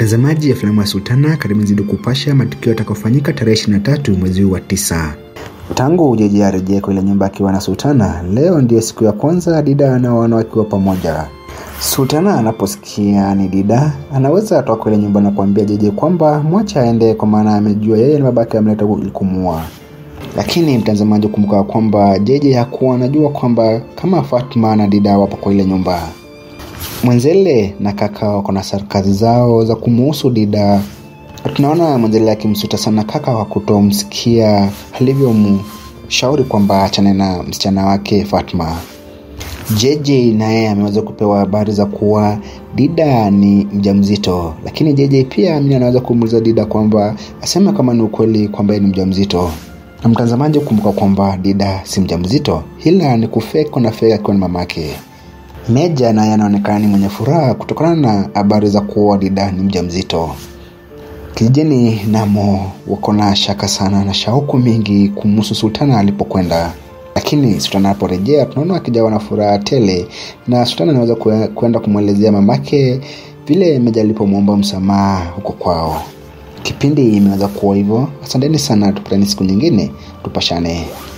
Mtazamaji ya filamu ya Sultana, karibu zidi kupasha matukio yatakayofanyika tarehe 23 mwezi huu wa tisa. Tangu Jeje arejee kwa ile nyumba akiwa na Sultana, leo ndiyo siku ya kwanza Dida anawaona wakiwa pamoja. Sultana anaposikia ni Dida, anaweza atoka ile nyumba na kuambia Jeje kwamba mwacha aende, kwa maana amejua yeye ni babake amleta kumua. Lakini mtazamaji, kumbuka kwamba Jeje hakuwa anajua kwamba kama Fatma na Dida wapo kwa ile nyumba. Mwenzele na kaka wako na sarkazi zao za kumuhusu Dida. Tunaona Mwenzele akimsuta sana kaka wa kutomsikia alivyomshauri kwamba achane na msichana wake Fatma. JJ naye ameweza kupewa habari za kuwa Dida ni mjamzito, lakini JJ pia mimi anaweza kumuuliza Dida kwamba aseme kama ni ukweli kwamba ni mjamzito. Na mtazamaji, kumbuka kwamba Dida si mjamzito, ila ni kufeko na fake akiwa ni mamake. Meja naye anaonekana ni mwenye furaha kutokana na habari za kuwa Dida ni mjamzito. Kijijini namo wako na shaka sana na shauku mingi kumhusu Sultana alipokwenda, lakini Sultana aliporejea tunaona akijawa na furaha tele, na Sultana anaweza kwenda kumwelezea mamake vile Meja alipomwomba msamaha huko kwao. Kipindi imeweza kuwa hivyo. Asanteni sana, tupatane siku nyingine, tupashane.